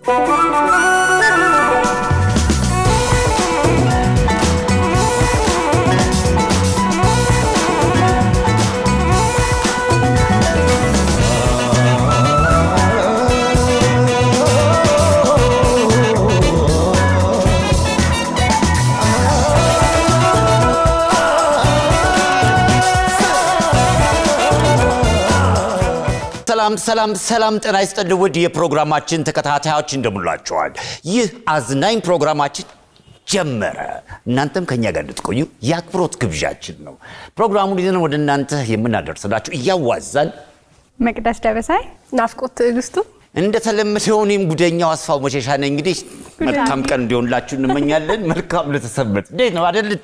ሰላም ሰላም ሰላም፣ ጤና ይስጥልኝ ውድ የፕሮግራማችን ተከታታዮች እንደምንላችኋል። ይህ አዝናኝ ፕሮግራማችን ጀመረ። እናንተም ከኛ ጋር እንድትቆዩ የአክብሮት ግብዣችን ነው። ፕሮግራሙን ይዘን ወደ እናንተ የምናደርስላችሁ እያዋዛን መቅደስ ደበሳይ ናፍቆት ትዕግስቱ እንደተለመደው እኔም ጉደኛው አስፋው መሸሻ ነኝ። እንግዲህ መልካም ቀን እንዲሆንላችሁ እንመኛለን። መልካም ለተሰበት እንዴት ነው አደል?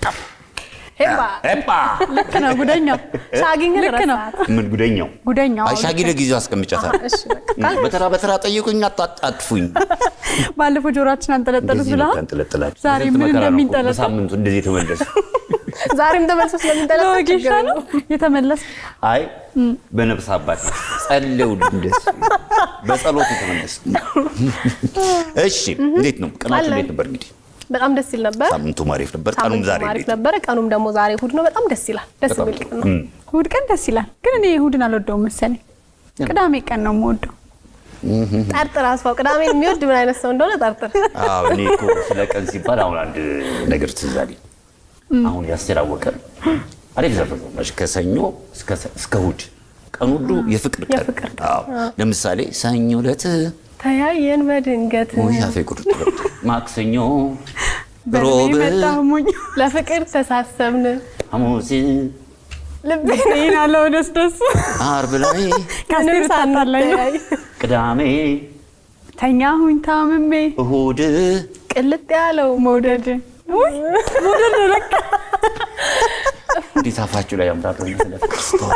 ሄባ ኤባ ልክ ነው። ጉደኛው ሻጊን ግን ልክ ነው። ረሳት። ምን ጉደኛው ጉደኛው አይ ሻጊ ለጊዜው አስቀምጫታል። እሺ በቃ በተራ በተራ ጠይቁኝ፣ አጣጥፉኝ። ባለፈው ጆሮአችን አንጠለጠሉት እንደዚህ ነው ብለሃል። ያንጠለጥላችሁ። ዛሬ ስንት ምን መከራ ነው እኮ እንደሚንጠለጠል በሳምንቱ እንደዚህ የተመለሱ ዛሬም ተመልሶ ስለሚንጠለጠል ለወጌሻ ችግር ነው የለውም። የተመለስ አይ በነፍስ አባት ጸልው እንደሱ በጸሎት የተመለሱ። እሺ እንዴት ነው ቀናችሁ? አለን። እንዴት ነበር? እንግዲህ በጣም ደስ ይል ነበር። ሳምንቱም አሪፍ ነበር። ቀኑም ሳምንቱ ዛሬ አሪፍ እንዴት ነው? ነበረ። ቀኑም ደግሞ ዛሬ እሑድ ነው። በጣም ደስ ይላል። ደስ በጣም የሚል ጥሩ። ቀን ነው። እም። እሑድ ቀን ደስ ይላል፣ ግን እኔ እሑድን አልወደውም መሰለኝ። ቅዳሜ ቀን ነው የምወደው። ጠርጥር አስፋው ቅዳሜን የሚወድ ምን አይነት ሰው እንደሆነ ጠርጥር። አዎ እኔ እኮ ስለ ቀን ሲባል አሁን አንድ ነገር ትዝ አለኝ። አሁን ያስቴር አወቀ አሪፍ ዘፈን ነው መች ከሰኞ እስከ እስከ እሑድ ቀን ሁሉ የፍቅር ቀን። የፍቅር ቀን። አዎ ለምሳሌ ሰኞ ዕለት ተያየን በድንገት ወይ አፌ ቁርጥ ብሎት፣ ማክሰኞ በርሜ ሮብ መጣ ሞኝ ለፍቅር ተሳሰብን ሐሙስ ልቤ ይህን አለው ደስ ደስ አርብ ላይ ከአስቴር ምንም እታጣላኝ ነው። ሳንተያይ ቅዳሜ ተኛሁኝ ታምሜ እሁድ ቅልጥ ያለው መውደድ ውይ መውደድ ነው ለካ። እንዴት አፋችሁ ላይ ያምራል ስለ ፍቅር ስተዋል።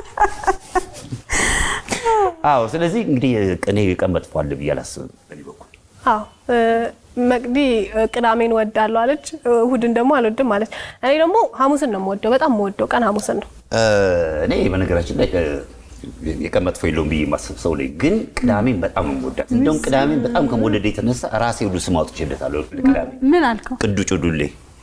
አዎ ስለዚህ እንግዲህ እኔ ቀን መጥፎ አለ ብዬ አላስብም በእኔ በኩል አዎ እ፣ መቅዲ እ፣ ቅዳሜን ወዳለሁ አለች፣ እሑድን ደግሞ አልወድም አለች። እኔ ደግሞ ሐሙስን ነው የምወደው። በጣም የምወደው ቀን ሐሙስን ነው። እ፣ እኔ በነገራችን ላይ እ፣ የቀን መጥፎ የለውም ብዬ የማስብ ሰው ላይ ግን ቅዳሜን በጣም ነው የምወዳት። እንደውም ቅዳሜን በጣም ከመወደድ የተነሳ ራሴ ሁሉ ስም አውጥቼለታለሁ ቅዳሜ ምን አልከው? ቅዱ ጩሉሌ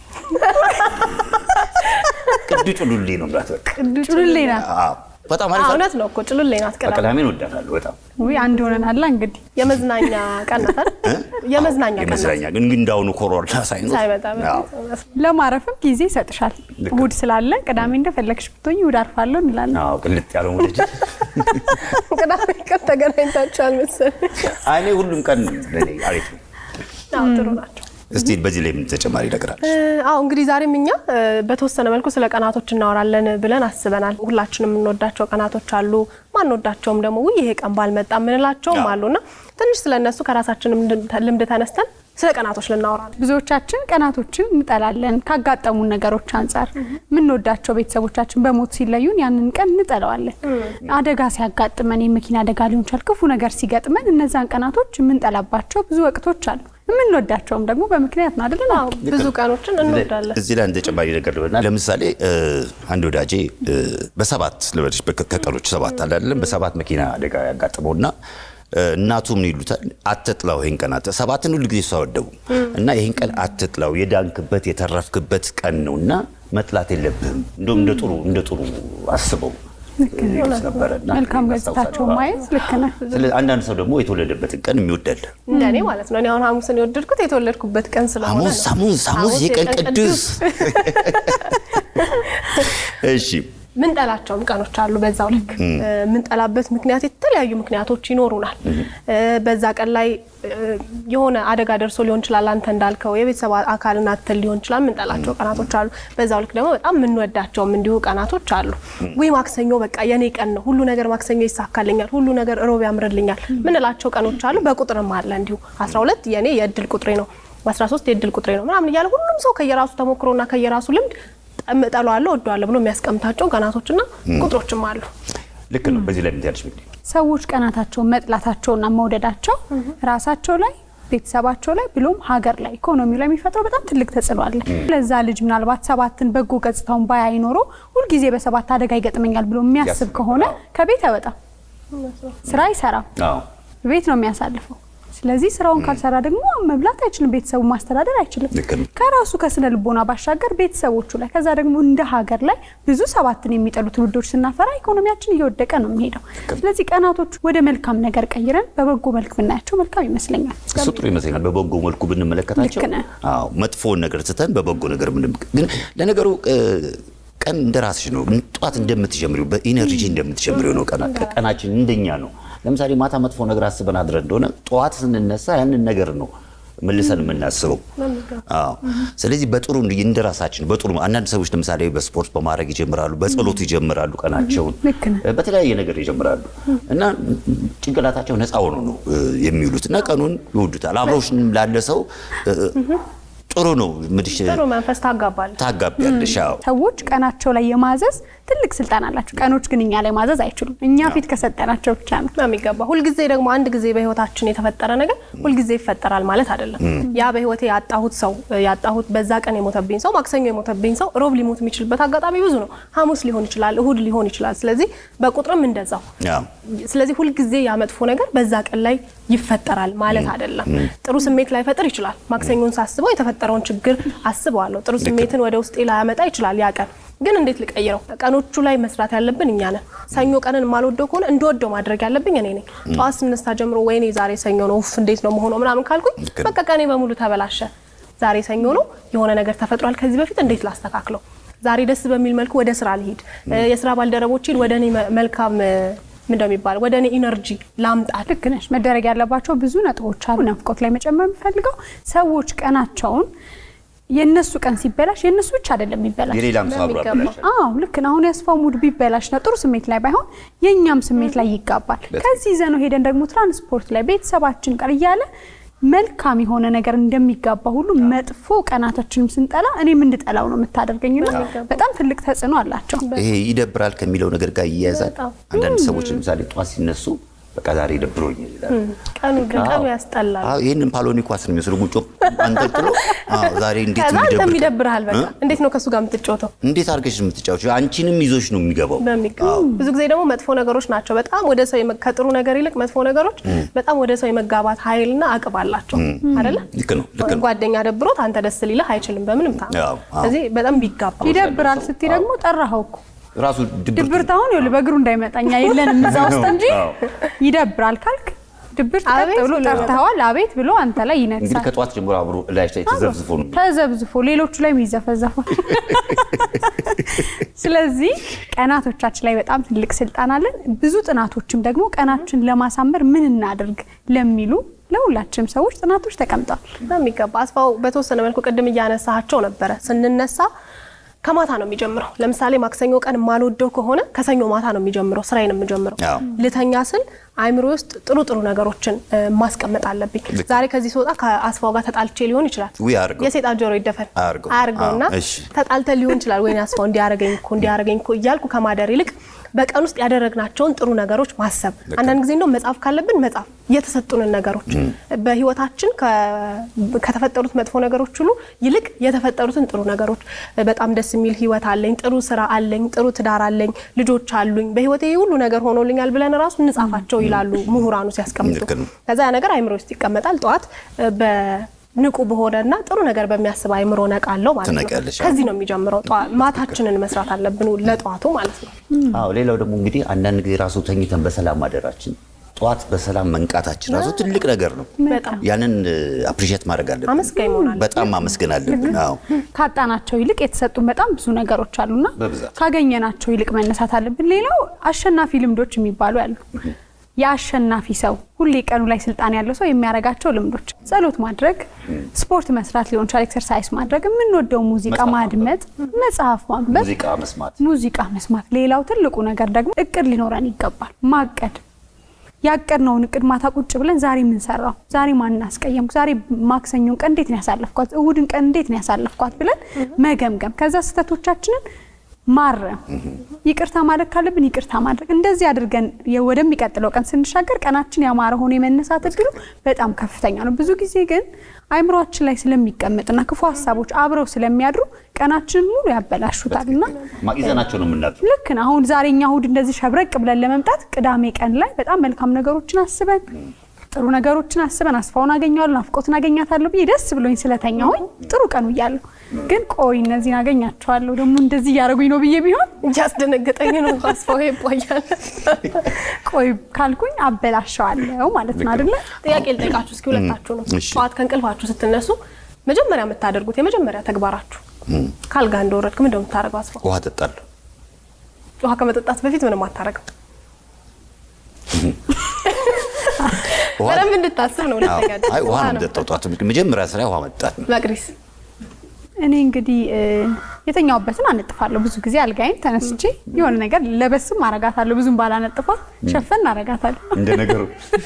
ቅዱ ጩሉሌ ነው ብላት በቃ ጩልሌ ናት። አዎ፣ በጣም አዎ፣ አሪፍ እውነት ነው እኮ ጭሉሌ ናት ቅዳሜ። ቅዳሜን ወዳታለሁ በጣም ውይ አንድ ሆነናላ እንግዲህ የመዝናኛ ቀን ናት አይደል? የመዝናኛ ቀን ናት። የመዝናኛ ግን ግን እንዳሁኑ ኮሮና ሳይኖር ሳይመጣ አዎ። በፊት ለማረፍም ጊዜ ይሰጥሻል። ልክ እሑድ ስላለ ቅዳሜ እንደፈለግሽ ብትሆኝ እሑድ አርፋለሁ እንላለን። አዎ ቅልጥ ያለው ወደጅ ቅዳሜ ቀን ተገናኝታችኋል መሰለኝ። እኔ ሁሉም ቀን ለኔ አሪፍ ነው። አዎ ጥሩ ናቸው። እስቲ በዚህ ላይ ምን ተጨማሪ ነገር አለ? እ፣ አዎ እንግዲህ ዛሬም እኛ እ፣ በተወሰነ መልኩ ስለ ቀናቶች እናወራለን ብለን አስበናል። ሁላችንም የምንወዳቸው ቀናቶች አሉ፣ ማንወዳቸውም ደግሞ ውይ ይሄ ቀን ባልመጣ የምንላቸውም አዎ። አሉና ትንሽ ስለ እነሱ ከራሳችንም ልምድ ተነስተን ስለ ቀናቶች ልናወራ ነው። ብዙዎቻችን ቀናቶችን እንጠላለን። ካጋጠሙን ነገሮች አንጻር የምንወዳቸው ቤተሰቦቻችን በሞት ሲለዩን ያንን ቀን እንጠለዋለን። አደጋ ሲያጋጥመን የመኪና አደጋ ሊሆን ይችላል፣ ክፉ ነገር ሲገጥመን እነዛን ቀናቶች የምንጠላባቸው ብዙ ወቅቶች አሉ። የምንወዳቸውም ደግሞ በምክንያት ነው አይደለ? አዎ ብዙ ቀኖችን እንወዳለን። እዚህ ላይ አንድ ተጨማሪ ነገር ልበልና ለምሳሌ እ፣ አንድ ወዳጄ እ፣ በሰባት ልበልሽ በከ- ከቀኖች ሰባት አለ አይደለም በሰባት መኪና አደጋ ያጋጥመውና እ፣ እናቱ ምን ይሉታል አትጥላው ይህን ቀን አት ሰባትን ሁሉ ጊዜ እሷ ወደቡ እና ይህን ቀን አትጥላው የዳንክበት የተረፍክበት ቀን ነው እና መጥላት የለብህም እንደውም እንደ ጥሩ እንደ ጥሩ አስበው ይሉት ነበረ እና መልካም አስታውሳለሁ። ገጽታቸውን ማየት ልክ ነህ። ስለዚህ አንዳንድ ሰው ደግሞ የተወለደበትን ቀን የሚወዳል እንደኔ ማለት ነው። እኔ አሁን ሐሙስን የወደድኩት የተወለድኩበት ቀን ስለሆነ ሐሙስ ነው። ሐሙስ ሐሙስ የቀን ቅዱስ እሺ ምንጠላቸውም ቀኖች አሉ። በዛው ልክ ምንጠላበት ምክንያት የተለያዩ ምክንያቶች ይኖሩናል። በዛ ቀን ላይ እ፣ የሆነ አደጋ ደርሶ ሊሆን ይችላል። አንተ እንዳልከው የቤተሰብ አካልን አትል ሊሆን ይችላል። ምንጠላቸው ቀናቶች አሉ። በዛው ልክ ደግሞ በጣም የምንወዳቸውም እንዲሁ ቀናቶች አሉ። ወይ ማክሰኞ በቃ የኔ ቀን ነው፣ ሁሉ ነገር ማክሰኞ ይሳካልኛል፣ ሁሉ ነገር እሮብ ያምርልኛል ምንላቸው ቀኖች አሉ። በቁጥርም አለ እንዲሁ 12 የኔ የእድል ቁጥሬ ነው 13 የእድል ቁጥሬ ነው ምናምን እያለ ሁሉም ሰው ከየራሱ ተሞክሮና ከየራሱ ልምድ እጠለዋለሁ እወደዋለሁ ብሎ የሚያስቀምጣቸው ቀናቶችና ቁጥሮችም አሉ። ልክ ነው። በዚህ ላይ ምን ትያለሽ? እንግዲህ ሰዎች ቀናታቸውን መጥላታቸውና መውደዳቸው ራሳቸው ላይ ቤተሰባቸው ላይ ብሎም ሀገር ላይ ኢኮኖሚው ላይ የሚፈጥረው በጣም ትልቅ ተጽዕኖ አለ። ለዛ ልጅ ምናልባት ሰባትን በጎ ገጽታውን ባያይ ኖሮ ሁልጊዜ በሰባት አደጋ ይገጥመኛል ብሎ የሚያስብ ያስብ፣ ከሆነ አዎ። ከቤት አይወጣም፣ ስራ አይሰራም፣ አዎ ቤት ነው የሚያሳልፈው። ስለዚህ ስራውን ካልሰራ ደግሞ መብላት አይችልም፣ ቤተሰቡ ማስተዳደር አይችልም። ልክ ነው። ከራሱ ከስነ ልቦና ባሻገር ቤተሰቦቹ ላይ ከዛ ደግሞ እንደ ሀገር ላይ ብዙ ሰባትን የሚጠሉ ትውልዶች ስናፈራ ኢኮኖሚያችን እየወደቀ ነው የሚሄደው። ስለዚህ ቀናቶቹ ወደ መልካም ነገር ቀይረን በበጎ መልክ ብናያቸው መልካም ይመስለኛል። እሱ ጥሩ ይመስለኛል። በበጎ መልኩ ብንመለከታቸው ልክ ነህ። አዎ፣ መጥፎውን ነገር ትተን በበጎ ነገር ምን ግን ለነገሩ እ፣ ቀን እንደ ራስሽ ነው። ጠዋት እንደምትጀምሪው በኢነርጂ እንደምትጀምሪው ነው። ቀና ቀናችን እንደኛ ነው። ለምሳሌ ማታ መጥፎ ነገር አስበን አድረን እንደሆነ ጠዋት ስንነሳ ያንን ነገር ነው መልሰን የምናስበው። አዎ። ስለዚህ በጥሩ እንደ ራሳችን በጥሩ አንዳንድ ሰዎች ለምሳሌ በስፖርት በማድረግ ይጀምራሉ፣ በጸሎት ይጀምራሉ ቀናቸውን ልክ ነህ። በተለያየ ነገር ይጀምራሉ እና ጭንቅላታቸው ነፃ ሆኖ ነው እ፣ የሚውሉት እና ቀኑን ይወዱታል። አብረውሽ ላለ ሰው እ፣ ጥሩ ነው ምድሽ ጥሩ መንፈስ ታጋባል። ታጋቢያለሽ። አዎ ሰዎች ቀናቸው ላይ የማዘዝ ትልቅ ስልጣን አላቸው። ቀኖች ግን እኛ ላይ ማዘዝ አይችሉም። እኛ ፊት ከሰጠናቸው ብቻ ነው። በሚገባ ሁልጊዜ ደግሞ አንድ ጊዜ በህይወታችን የተፈጠረ ነገር ሁልጊዜ ይፈጠራል ማለት አይደለም። ያ በህይወቴ ያጣሁት ሰው ያጣሁት በዛ ቀን የሞተብኝ ሰው ማክሰኞ የሞተብኝ ሰው ሮብ ሊሞት የሚችልበት አጋጣሚ ብዙ ነው። ሐሙስ ሊሆን ይችላል፣ እሁድ ሊሆን ይችላል። ስለዚህ በቁጥርም እንደዛው አዎ። ስለዚህ ሁልጊዜ ያ መጥፎ ነገር በዛ ቀን ላይ ይፈጠራል ማለት አይደለም። ጥሩ ስሜት ላይፈጥር ይችላል። ማክሰኞን ሳስበው የተፈጠረውን ችግር አስበዋለሁ። ጥሩ ስሜትን ወደ ውስጤ ላያመጣ ይችላል ያ ቀን ግን እንዴት ልቀይረው? ቀኖቹ ላይ መስራት ያለብን እኛ ነን። ሰኞ ቀንን የማልወደው ከሆነ እንደወደው ማድረግ ያለብኝ እኔ ነኝ። ጠዋት ስነሳ ጀምሮ ወይኔ ዛሬ ሰኞ ነው ኡፍ እንዴት ነው መሆነው ምናምን ካልኩኝ ልክ ነው። በቃ ቀኔ በሙሉ ተበላሸ። ዛሬ ሰኞ ነው፣ የሆነ ነገር ተፈጥሯል። ከዚህ በፊት እንዴት ላስተካክለው? ዛሬ ደስ በሚል መልኩ ወደ ስራ ልሂድ፣ የስራ ባልደረቦችን ወደ እኔ መ- መልካም ምን እንደሚባል ወደ እኔ ኢነርጂ ላምጣት። ልክ ነሽ። መደረግ ያለባቸው ብዙ ነጥቦች አሉ። ናፍቆት ላይ መጨመር የምፈልገው ሰዎች ቀናቸውን የእነሱ ቀን ሲበላሽ የእነሱ ብቻ አይደለም የሚበላሽ የሌላም ሰው አብሮ በሚገባ። ያበላሻል። አዎ ልክ ነው። አሁን ያስፋው ሙድ ቢበላሽ ነው ጥሩ ስሜት ላይ ባይሆን የእኛም ስሜት ላይ ይጋባል። ከዚህ ይዘነው ሄደን ደግሞ ትራንስፖርት ላይ ቤተሰባችን ቀር እያለ መልካም የሆነ ነገር እንደሚጋባ ሁሉ መጥፎ ቀናቶችንም ስንጠላ እኔም እንድጠላው ነው የምታደርገኝና በጣም ትልቅ ተጽዕኖ አላቸው። ይሄ ይደብራል ከሚለው ነገር ጋር ይያያዛል። በጣም። አንዳንድ ሰዎች ለምሳሌ ጠዋት ሲነሱ በቃ ዛሬ ደብሮኛል ይላል። ቀኑ ግን ቀኑ አዎ። ያስጠላል። አዎ፣ ይህንን ፓሎኒ ኳስ ነው የሚመስለው ጉጮ አንጠልጥሎ አዎ፣ ዛሬ እንዴት ከዛ አንተም የሚደብር ይደብርሃል። በቃ እ? እንዴት ነው ከእሱ ጋር የምትጫወተው? እንዴት አድርገሽ የምትጫወች አንቺንም ይዞሽ ነው የሚገባው። በሚገባ ብዙ ጊዜ ደግሞ መጥፎ ነገሮች ናቸው በጣም ወደ ሰው የመ- ከጥሩ ነገር ይልቅ መጥፎ ነገሮች በጣም ወደ ሰው የመጋባት ኃይልና አቅም አላቸው አይደለ? ልክ ነው ልክ ነው። ጓደኛ ደብሮት አንተ ደስ ሊልህ አይችልም በምንም ታም። አዎ፣ አዎ። ስለዚህ በጣም ቢጋባ ይደብራል ስትይ ደግሞ ጠራኸው እኮ ራሱ ድብርት ድብርት አሁን ይኸውልህ በእግሩ እንዳይመጣኛ የለንም እዛ ውስጥ እንጂ አዎ። ይደብራል ካልክ ድብርት ቀጥ አቤት ብሎ ብሎ ጠርተዋል። አቤት ብሎ አንተ ላይ እንግዲህ ይነግሳል። ከጠዋት ጀምሮ አብሮ ላይ ላይ ተዘብዝፎ ነው የሚውለው። ተዘብዝፎ ሌሎቹ ላይ ይዘፈዘፋል። ስለዚህ ቀናቶቻችን ላይ በጣም ትልቅ ስልጣን አለን። ብዙ ጥናቶችም ደግሞ ቀናችን ለማሳመር ምን እናድርግ ለሚሉ ለሁላችንም ሰዎች ጥናቶች ተቀምጠዋል። በሚገባ አስፋው በተወሰነ መልኩ ቅድም እያነሳቸው ነበረ። ስንነሳ ከማታ ነው የሚጀምረው። ለምሳሌ ማክሰኞ ቀን የማልወደው ከሆነ ከሰኞ ማታ ነው የሚጀምረው ስራዬን የምጀምረው። አዎ። ልተኛ ስል አይምሮ ውስጥ ጥሩ ጥሩ ነገሮችን እ, ማስቀመጥ አለብኝ። ዛሬ ከዚህ ስወጣ ከአስፋው ጋር ተጣልቼ ሊሆን ይችላል። ውይ አድርገው። የሴጣን ጆሮ ይደፈን አድርገው። አድርገውና አዎ፣ እሺ። ተጣልተን ሊሆን ይችላል። ወይኔ አስፋው እንዲያረገኝ እኮ እንዲያረገኝ እኮ እያልኩ ከማደር ይልቅ በቀን ውስጥ ያደረግናቸውን ጥሩ ነገሮች ማሰብ። አንዳንድ ጊዜ እንደው መጻፍ ካለብን መጻፍ የተሰጡንን ነገሮች በህይወታችን ከ- ከተፈጠሩት መጥፎ ነገሮች ሁሉ ይልቅ የተፈጠሩትን ጥሩ ነገሮች በጣም ደስ የሚል ህይወት አለኝ፣ ጥሩ ስራ አለኝ፣ ጥሩ ትዳር አለኝ፣ ልጆች አሉኝ፣ በህይወቴ ይህ ሁሉ ነገር ሆኖልኛል ብለን ራሱ እንጻፋቸው ይላሉ ምሁራኑ ሲያስቀምጡ። ልክ ነው። ከዛ ያ ነገር አይምሮ ውስጥ ይቀመጣል። ጠዋት በንቁ በሆነና ጥሩ ነገር በሚያስብ አይምሮ ነቃለው ማለት ነው። ትነቂያለሽ። ከዚህ ነው የሚጀምረው። ጠዋ- ማታችንን መስራት አለብን ለጠዋቱ ማለት ነው። አዎ ሌላው ደግሞ እንግዲህ አንዳንድ ጊዜ ራሱ ተኝተን በሰላም ማደራችን ጠዋት በሰላም መንቃታችን ራሱ ትልቅ ነገር ነው። በጣም ያንን አፕሪሼት ማድረግ አለብን። አመስጋኝ መሆን አለብን። በጣም ማመስገን አለብን። አዎ ካጣናቸው ይልቅ የተሰጡን በጣም ብዙ ነገሮች አሉና በብዛት። ካገኘናቸው ይልቅ መነሳት አለብን። ሌላው አሸናፊ ልምዶች የሚባሉ ያሉ የአሸናፊ ሰው ሁሌ ቀኑ ላይ ስልጣን ያለው ሰው የሚያደርጋቸው ልምዶች ጸሎት ማድረግ፣ ስፖርት መስራት ሊሆን ይችላል፣ ኤክሰርሳይዝ ማድረግ፣ የምንወደው ሙዚቃ መጽሐፍ ማድመጥ፣ መጽሐፍ ማንበብ፣ ሙዚቃ መስማት ሙዚቃ መስማት። ሌላው ትልቁ ነገር ደግሞ እቅድ ሊኖረን ይገባል። ማቀድ ያቀድነውን እቅድ ማታ ቁጭ ብለን ዛሬ ምን ሰራው፣ ዛሬ ማን አስቀየምኩ፣ ዛሬ ማክሰኞን ቀን እንዴት ነው ያሳለፍኳት፣ እሁድን ቀን እንዴት ነው ያሳለፍኳት ብለን መገምገም፣ ከዛ ስህተቶቻችንን ማረም፣ ይቅርታ ማድረግ ካለብን ይቅርታ ማድረግ። እንደዚህ አድርገን የ- ወደሚቀጥለው ቀን ስንሻገር ቀናችን ያማረ ሆኖ የመነሳት እድሉ በጣም ከፍተኛ ነው። ብዙ ጊዜ ግን አይምሯችን ላይ ስለሚቀመጥና ክፉ ሀሳቦች አብረው ስለሚያድሩ ቀናችንን ሙሉ ያበላሹታል እና ይዘናቸው ነው የምናድረው። ልክ ነው። አሁን ዛሬ እኛ እሁድ እንደዚህ ሸብረቅ ብለን ለመምጣት ቅዳሜ ቀን ላይ በጣም መልካም ነገሮችን አስበን ጥሩ ነገሮችን አስበን አስፋውን አገኘዋለሁ ናፍቆትን አገኛታለሁ ብዬ ደስ ብሎኝ ስለተኛሁኝ ጥሩ ቀን ውያለሁ። ግን ቆይ እነዚህን አገኛቸዋለሁ ደግሞ እንደዚህ እያደረጉኝ ነው ብዬ ቢሆን እያስደነገጠኝ ነው። አስፋው ይባያል። ቆይ ካልኩኝ አበላሸዋለሁ ማለት ነው አይደለ? ጥያቄ ልጠይቃችሁ እስኪ ሁለታችሁ ነው። እሺ። ጠዋት ከእንቅልፋችሁ ስትነሱ መጀመሪያ የምታደርጉት የመጀመሪያ ተግባራችሁ ካልጋ እንደወረድክ ምንድን ነው የምታደርገው? አስፋው ውሃ ጠጣለሁ። ውሃ ከመጠጣት በፊት ምንም አታደርግም። ውሃ- በደንብ እንድታስብ ነው። ሁለተኛ አዎ። አይ ውሃ ነው ነው። የምጠጣው። ጠዋት መጀመሪያ ስራ ውሃ መጠጣት ነው። መቅዲስ እኔ እንግዲህ እ፣ የተኛውበትን አነጥፋለሁ። ብዙ ጊዜ አልጋይን ተነስቼ የሆነ ነገር ለበስም አረጋታለሁ። ብዙም ባላነጥፋት ሸፈን አረጋታለሁ እንደ ነገሩ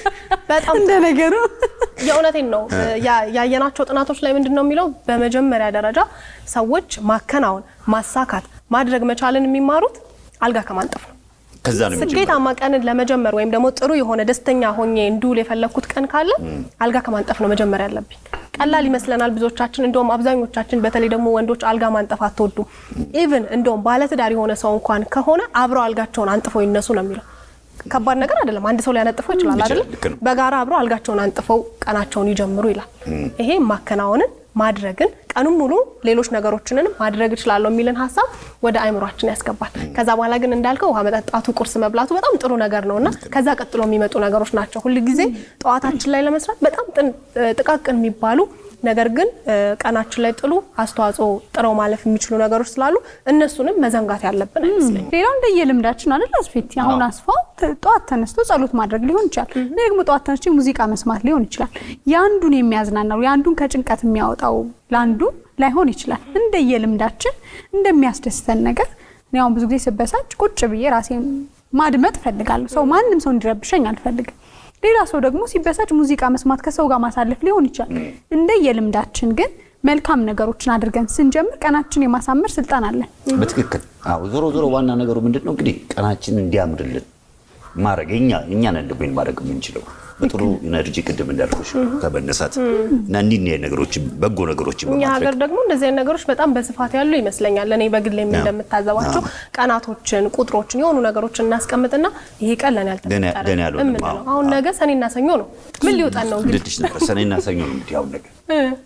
በጣም እንደ ነገሩ የእውነቴን ነው። ያ- ያየናቸው ጥናቶች ላይ ምንድን ነው የሚለው በመጀመሪያ ደረጃ ሰዎች ማከናወን፣ ማሳካት፣ ማድረግ መቻልን የሚማሩት አልጋ ከማንጠፍ ነው። ከዛ ነው የሚጀምረው። ስኬታማ ቀንን ለመጀመር ወይም ደግሞ ጥሩ የሆነ ደስተኛ ሆኜ እንድውል የፈለግኩት ቀን ካለ አልጋ ከማንጠፍ ነው መጀመር ያለብኝ። ቀላል ይመስለናል ብዙዎቻችን፣ እንደውም አብዛኞቻችን በተለይ ደግሞ ወንዶች አልጋ ማንጠፍ አትወዱም። ኢቭን እንደውም ባለትዳር የሆነ ሰው እንኳን ከሆነ አብረው አልጋቸውን አንጥፈው ይነሱ ነው የሚለው። ከባድ ነገር አይደለም። አንድ ሰው ሊያነጥፈው ይችላል ይችላል፣ አይደለም? ልክ ነው። በጋራ አብረው አልጋቸውን አንጥፈው ቀናቸውን ይጀምሩ ይላል። ይሄ ማከናወንን ማድረግን ቀኑን ሙሉ ሌሎች ነገሮችንንም ማድረግ እችላለሁ የሚልን ሀሳብ ወደ አይምሯችን ያስገባል። ከዛ በኋላ ግን እንዳልከው ውሃ መጠጣቱ፣ ቁርስ መብላቱ በጣም ጥሩ ነገር ነው እና ከዛ ቀጥሎ የሚመጡ ነገሮች ናቸው። ሁል ጊዜ ጠዋታችን ላይ ለመስራት በጣም ጥን- ጥቃቅን የሚባሉ ነገር ግን እ፣ ቀናችን ላይ ጥሉ አስተዋጽኦ ጥረው ማለፍ የሚችሉ ነገሮች ስላሉ እነሱንም መዘንጋት ያለብን አይመስለኝም። ሌላው እንደየልምዳችን አይደል አስፌት አሁን አዎ። አስፋው ተ- ጠዋት ተነስቶ ጸሎት ማድረግ ሊሆን ይችላል። እኔ ደግሞ ጠዋት ተነስቼ ሙዚቃ መስማት ሊሆን ይችላል። የአንዱን የሚያዝናናው የአንዱን ከጭንቀት የሚያወጣው ለአንዱ ላይሆን ይችላል። እንደየልምዳችን እንደሚያስደስተን ነገር እኔ አሁን ብዙ ጊዜ ስበሳጭ ቁጭ ብዬ ራሴን ማድመጥ እፈልጋለሁ። ሰው ማንም ሰው እንዲረብሸኝ አልፈልግም። ሌላ ሰው ደግሞ ሲበሳጭ ሙዚቃ መስማት ከሰው ጋር ማሳለፍ ሊሆን ይችላል። እንደየልምዳችን ግን መልካም ነገሮችን አድርገን ስንጀምር ቀናችን የማሳመር ስልጣን አለን። በትክክል አዎ። ዞሮ ዞሮ ዋና ነገሩ ምንድን ነው እንግዲህ ቀናችን እንዲያምርልን ማድረግ እኛ እኛ ነን ደግሞ ይሄን ማድረግ የምንችለው በጥሩ ኢነርጂ ቅድም እንዳልኩሽ ከመነሳት እና እንዲህ እንዲህ ነገሮችን በጎ ነገሮችን እኛ ሀገር በማድረግ ደግሞ እንደዚህ አይነት ነገሮች በጣም በስፋት ያሉ ይመስለኛል። እኔ በግሌም አዎ። እንደምታዘባቸው ቀናቶችን፣ ቁጥሮችን የሆኑ ነገሮችን እናስቀምጥና ይሄ ቀን ለኔ ደህና- ያልተፈጠረ ደህና ያልሆነም፣ የምንለው አዎ። አሁን ነገ ሰኔና ሰኞ ነው። ምን ሊውጠን ነው እንግዲህ? ልልሽ ነበር ሰኔና ሰኞ ነው እንግዲህ አሁን ነገር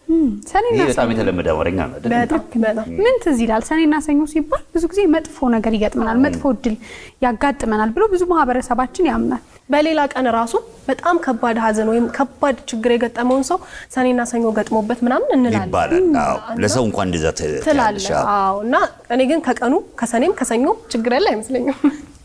ሰኔና ይሄ ሰኞ በጣም የተለመደ አማርኛ ነው አይደል? በጣም በጣም ምን ትዝ ይላል? ሰኔና ሰኞ ሲባል ብዙ ጊዜ መጥፎ ነገር ይገጥመናል፣ መጥፎ እድል ያጋጥመናል ብሎ ብዙ ማህበረሰባችን ያምናል። በሌላ ቀን ራሱ በጣም ከባድ ሐዘን ወይም ከባድ ችግር የገጠመውን ሰው ሰኔና ሰኞ ገጥሞበት ምናምን እንላለን ይባላል። አዎ ለሰው እንኳን እንደዛ ት- ትያለሽ። ትላለህ። አዎ። አዎ እና እኔ ግን ከቀኑ ከሰኔም ከሰኞ ችግር ያለ አይመስለኝም።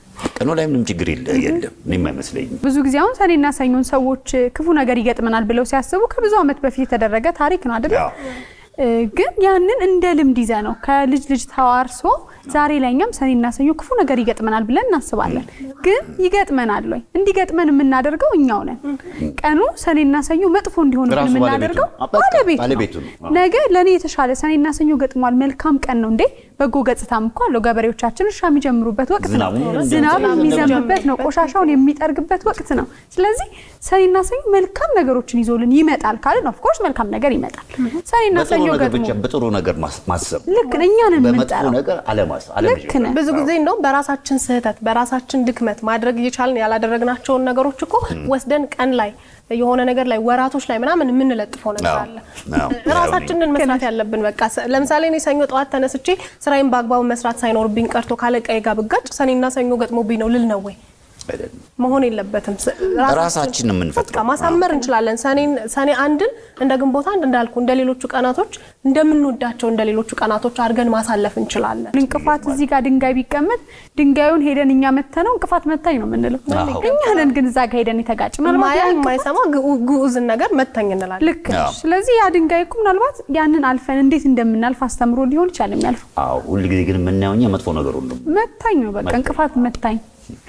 ቀኑ ላይ ምንም ችግር የለ የለም እኔም አይመስለኝም። ብዙ ጊዜ አሁን ሰኔና ሰኞን ሰዎች ክፉ ነገር ይገጥመናል ብለው ሲያስቡ ከብዙ ዓመት በፊት የተደረገ ታሪክ ነው አይደል? አዎ። እ፣ ግን ያንን እንደ ልምድ ይዘ ነው ከልጅ ልጅ ተዋርሶ ዛሬ ላይ እኛም ሰኔና ሰኞ ክፉ ነገር ይገጥመናል ብለን እናስባለን። ግን ይገጥመናል ወይ? እንዲገጥመን የምናደርገው እኛው ነን። ቀኑ ሰኔና ሰኞ መጥፎ እንዲሆን ራሱ የምናደርገው ባለቤቱ ነው። በቃ ባለቤቱ ባለቤቱ ነው። ነው። አዎ። ነገ ለእኔ የተሻለ ሰኔና ሰኞ ገጥሟል፣ መልካም ቀን ነው እንዴ በጎ ገጽታም እኮ አለው። ገበሬዎቻችን እርሻ የሚጀምሩበት ወቅት ነው። ዝናቡ እንደዚህ ዝናብ እንደዚህ የሚዘንብበት ነው። ቆሻሻውን የሚጠርግበት ወቅት ነው። ስለዚህ ሰኔና ሰኞ መልካም ነገሮችን ይዞልን ይመጣል ካልን ኦፍኮርስ መልካም ነገር ይመጣል። ሰኔና በጥሩ ሰኞ ነገር ገጥሞ ብቻ በጥሩ ነገር ማስ- ማሰብ ልክ እኛንን በመጥፎ የምንጠራው ነገር አለማሰብ ልክ አለመጀመር። ነህ። ብዙ ጊዜ እንደውም በራሳችን ስህተት በራሳችን ድክመት ማድረግ እየቻልን ያላደረግናቸውን ነገሮች እኮ ወስደን ቀን ላይ የሆነ ነገር ላይ ወራቶች ላይ ምናምን የምንለጥፈው ነገር አዎ፣ አለ። አዎ። ራሳችንን መስራት ያለብን በቃ ሰ- ለምሳሌ እኔ ሰኞ ጠዋት ተነስቼ ስራዬን በአግባቡ መስራት ሳይኖርብኝ ቀርቶ ካለቃዬ ጋር ብጋጭ ሰኔና ሰኞ ገጥሞብኝ ነው ልል ነው ወይ? አይደለም። መሆን የለበትም። ስ- ራሳችን የምንፈጥረው። በቃ ማሳመር እንችላለን። ሰኔን ሰኔ አንድን እንደ ግንቦት አንድ እንዳልኩ እንደ ሌሎቹ ቀናቶች እንደምንወዳቸው እንደ ሌሎቹ ቀናቶች አድርገን ማሳለፍ እንችላለን። እንቅፋት እዚህ ጋር ድንጋይ ቢቀመጥ ድንጋዩን ሄደን እኛ መተነው እንቅፋት መታኝ ነው የምንለው። አዎ። እኛ ነን ግን እዛ ጋር ሄደን የተጋጭ ምናልባት ማያ ያ እንቅፋት የማይሰማ ግዑ- ግዑዝን ነገር መተኝ እንላለን። ልክ ነሽ። አዎ። ስለዚህ ያ ድንጋይ እኮ ምናልባት ያንን አልፈን እንዴት እንደምናልፍ አስተምሮ ሊሆን ይችላል የሚያልፈው። አዎ ሁል ጊዜ ግን የምናየው እኛ መጥፎ ነገር ሁሉ መታኝ ነው በቃ መታኝ። እንቅፋት መታኝ።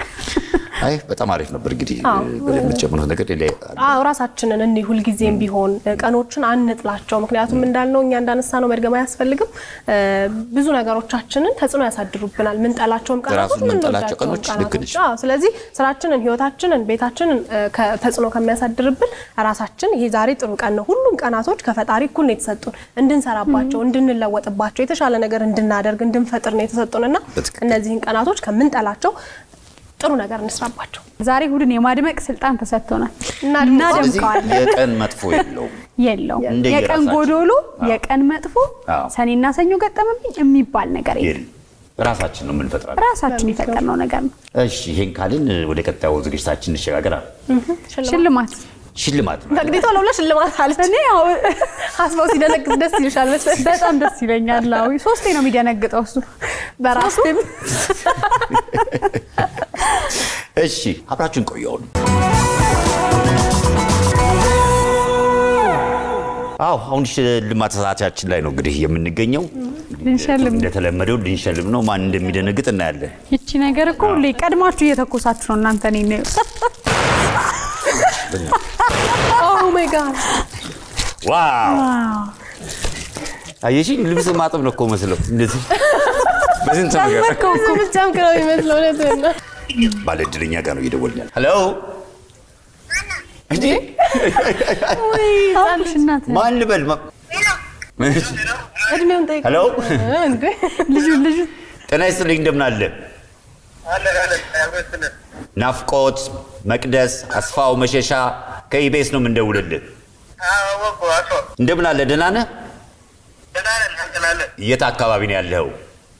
አይ በጣም አሪፍ ነበር። እንግዲህ አዎ። በደንብ የምትጨምሩት ነገር ሌላ አዎ ራሳችንን እንዲህ ሁልጊዜም ቢሆን እ፣ ቀኖችን አንጥላቸው። ምክንያቱም እንዳልነው እኛ እንዳነሳ ነው መድገም አያስፈልግም። እ፣ ብዙ ነገሮቻችንን ተጽዕኖ ያሳድሩብናል። ምንጠላቸውም ቀናቶች ራሱ የምንጠላቸው ምንወዳቸውም ቀኖች ልክ ነሽ። አዎ፣ ስለዚህ ስራችንን፣ ህይወታችንን፣ ቤታችንን እ፣ ከ- ተጽዕኖ ከሚያሳድርብን ራሳችን ይሄ ዛሬ ጥሩ ቀን ነው። ሁሉም ቀናቶች ከፈጣሪ እኩል ነው የተሰጡን እንድንሰራባቸው፣ እንድንለወጥባቸው፣ የተሻለ ነገር እንድናደርግ፣ እንድንፈጥር ነው የተሰጡን እና በትክክል። እነዚህን ቀናቶች ከምንጠላቸው ጥሩ ነገር እንስራባቸው። ዛሬ እሑድን የማድመቅ ስልጣን ተሰጥቶናል። እናድምቀው። ስለዚህ እናደምቀዋለን። የቀን መጥፎ የለውም። የለው እንደየ የቀን ራሳችን። ጎዶሎ፣ አዎ። የቀን መጥፎ፣ አዎ። ሰኔና ሰኞ ገጠመብኝ የሚባል ነገር የለም። የለም። ራሳችን ነው የምንፈጥራለን። ራሳችን የፈጠርነው ነገር ነው። እሺ ይሄን ካልን ወደ ቀጣዩ ዝግጅታችን እንሸጋገራል። ሽልማት ሽልማት ነው። ተቅዲቶ ለብለ ሽልማት አለች። እኔ ያው አስበው ሲደነግጥ ደስ ይልሻል መሰለኝ። በጣም ደስ ይለኛል። አዎ ሶስቴ ነው የሚደነግጠው እሱ በራሱ እሺ አብራችሁን ቆየውን። አዎ አሁን ሽልማት ሰዓታችን ላይ ነው እንግዲህ የምንገኘው። ልንሸልም ነው። እንደተለመደው ልንሸልም ነው። ማን እንደሚደነግጥ እናያለን። ይቺ ነገር እኮ ሁሌ ቀድማችሁ እየተኮሳችሁ ነው እናንተ እኔን ኦ ማይ ጋድ ዋው አየሽኝ፣ ልብስ ማጠብ ነው እኮ መስለው እንደዚህ በስንት ነገር ጨመርከው እኮ ብቻም ነው የሚመስለው። እውነትህን ነው። ባለ እድለኛ ጋር ነው እየደወልን ያለ። ሄሎ እንዴ አሁንሽ እናት ማን ልበል? ማ- እድሜውን ጠይቅ ሄሎ እንዴ ልጁ ልጁ ጤና ይስጥልኝ፣ እንደምን አለ? ናፍቆት መቅደስ አስፋው መሸሻ ከኢቤስ ነው የምንደውልልህ። እንደምን አለ? ደህና ነህ? የት አካባቢ ነው ያለኸው?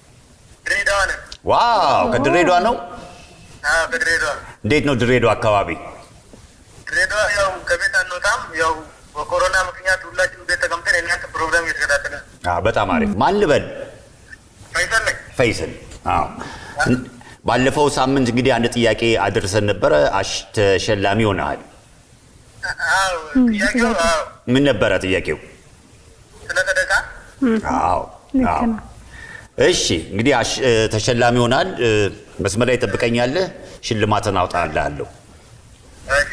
ዋው ከድሬዳዋ ነው። እንዴት ነው ድሬዳዋ አካባቢ? ድሬዳዋ ያው ከቤት አንወጣም። ያው በኮሮና ምክንያት ሁላችንም ቤት ተቀምጠን የእናንተ ፕሮግራም እየተከታተልን አ በጣም አሪፍ። ማን ልበል? ፈይሰል ነኝ። ፈይሰል። አዎ እን- ባለፈው ሳምንት እንግዲህ አንድ ጥያቄ አድርሰን ነበረ። አሽ ተሸላሚ ሆነሃል። አዎ ጥያቄው አዎ ምን ነበረ ጥያቄው? ስለ ሰደቃ አዎ ልክ አዎ። ነው። እሺ እንግዲህ አሽ- እ፣ ተሸላሚ ሆናል። እ፣ መስመር ላይ ጠብቀኛለህ። ሽልማትን አውጣልሃለሁ። እሺ።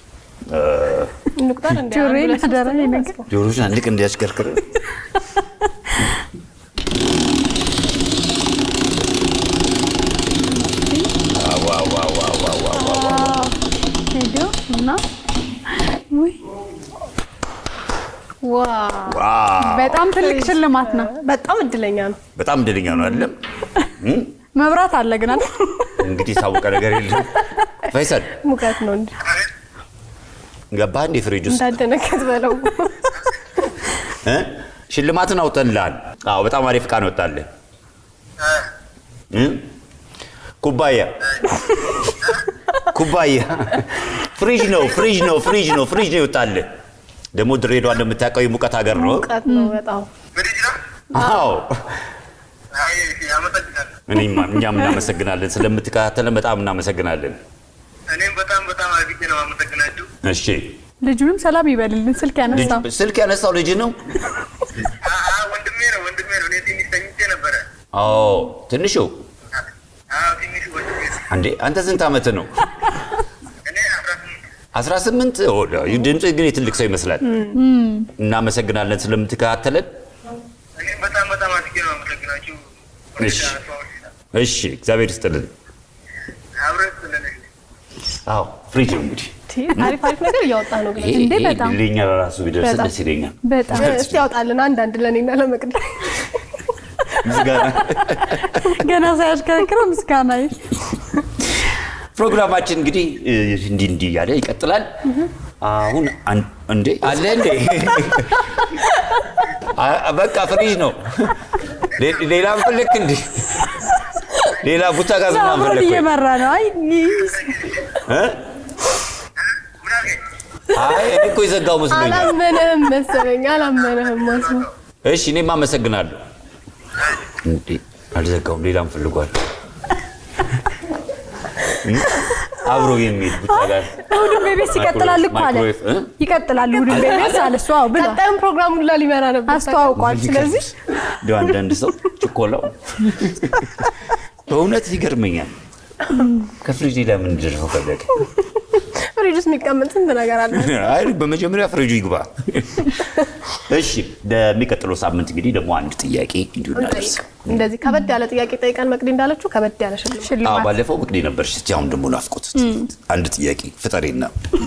እንቁጠር እንደ ጆሮዬን አደራ ይሄ ነገር ጆሮች አንድ እንዲያሽከርክር ሄዶ እና ውይ ዋው በጣም ትልቅ ሽልማት ነው። በጣም እድለኛ ነው። በጣም እድለኛ ነው አይደለም? መብራት አለ ግን አይደል? እንግዲህ የታወቀ ነገር የለም። ፈይሰል ሙቀት ነው እንጂ ገባህ እንዴ ፍሪጅ ውስጥ እንዳደነገጥ በለው። እ? ሽልማትን አውጥተንልሃል። አዎ በጣም አሪፍ ዕቃ ነው ወጣልህ። እ? ኩባያ ኩባያ ፍሪጅ ነው ፍሪጅ ነው ፍሪጅ ነው ፍሪጅ ነው ይወጣልህ። ደግሞ ድሬዳዋ እንደምታውቀው የሙቀት ሀገር ነው። ሙቀት ነው በጣም ፍሪጅ ነው? አዎ አይ እሺ፣ አመሰግናለሁ። እኔማ እኛም እናመሰግናለን ስለምትከታተለን በጣም እናመሰግናለን። እኔም በጣም በጣም አድርጌ ነው አመሰግናችሁ። እሺ ልጁንም ሰላም ይበልልን። ስልክ ልጅ ያነሳው ስልክ ያነሳው ልጅ ነው። አ- አ፣ ወንድሜ ነው ወንድሜ ነው። እኔ ትንሽ ተኝቼ ነበረ። አዎ ትንሹ አዎ ትንሽ ወንድሜ ነው። አንዴ አንተ ስንት ዓመት ነው? እኔ አስራ ስምንት 18 ድምፅ ግን የትልቅ ሰው ይመስላል። እናመሰግናለን ስለምትከታተለን። እኔም በጣም በጣም አድርጌ ነው አመሰግናችሁ። እሺ። እሺ እግዚአብሔር ይስጥልን። አብረን ስለነሽ አዎ ፍሪጅ ነው እንግዲህ አሪፍ አሪፍ ነገር እያወጣ ነው ግን ይሄ እንዴ ይሄ በጣም። ለእኛ ለራሱ ቢደርስ በጣም። ደስ ይለኛል። በጣም እስቲ ያውጣልን አንዳንድ ለእኔና ለመቅደ ምስጋና ገና ሳያሽከረክረው ምስጋና ፕሮግራማችን እንግዲህ እ, እንዲህ እንዲህ እያለ ይቀጥላል። አሁን አን- እንዴ አለ እንዴ አ- በቃ ፍሪጅ ነው። ሌ- ሌላ ፈለክ እንዴ? ሌላ ቡታ ጋዝ ምናምን አብሮን ፈለክ ወይ? እየመራ ነው። አይ እ? አይ እኔ እኮ የዘጋው መስሎኛል። አላመነህም መሰለኝ አላመነህም ማሱ እሺ እኔም አመሰግናለሁ። እንዴ አልዘጋውም፣ ሌላም ፈልጓል። እ? አብሮ የሚሄድ ቡታ ጋዝ እሑድን ቤቤስ ይቀጥላል እኮ አለ። ማይክሮዌቭ እ? ይቀጥላል እሑድን ቤቤስ አለ እሱ። አዎ ብሏል፣ ቀጣዩን ፕሮግራም ሁላ ሊመራ ነበር አስተዋውቋል። ስለዚህ እንደው አንዳንድ ሰው ችኮላው በእውነት ይገርመኛል። ከፍሪጅ ሌላ ምን ደርሰው ፈለገ? ፍሪጅ ውስጥ የሚቀመጥ ስንት ነገር አለ አይ በመጀመሪያ ፍሪጁ ይግባ። እሺ ለሚቀጥለው ሳምንት እንግዲህ ደግሞ አንድ ጥያቄ እንዲሁ እናደርስ። እንደዚህ ከበድ ያለ ጥያቄ ጠይቀን መቅዲ እንዳለችው ከበድ ያለ ሽልማት አዎ ሽልማት ባለፈው ምቅዴ ነበርሽ፣ እስቲ አሁን ደግሞ ናፍቆት አንድ ጥያቄ ፍጠሬና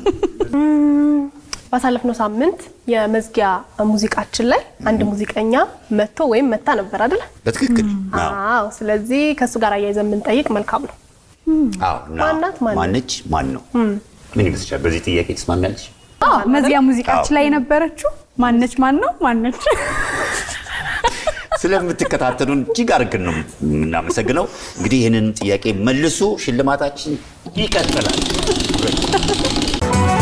ባሳለፍነው ሳምንት የመዝጊያ ሙዚቃችን ላይ አንድ ሙዚቀኛ መጥቶ ወይም መታ ነበር አይደለ? በትክክል አዎ። አዎ። ስለዚህ ከእሱ ጋር አያይዘን የምንጠይቅ መልካም ነው። አዎ፣ እና ማናት? ማን ማነች? ማን ነው? ምን ይመስልሻል? በዚህ ጥያቄ ትስማሚያለሽ? አዎ መዚያ ሙዚቃችን ላይ የነበረችው ማነች? ማን ነው? ማነች? ስለምትከታተሉን እጅግ አድርገን ነው የምናመሰግነው። እንግዲህ ይህንን ጥያቄ መልሱ፣ ሽልማታችን ይቀጥላል።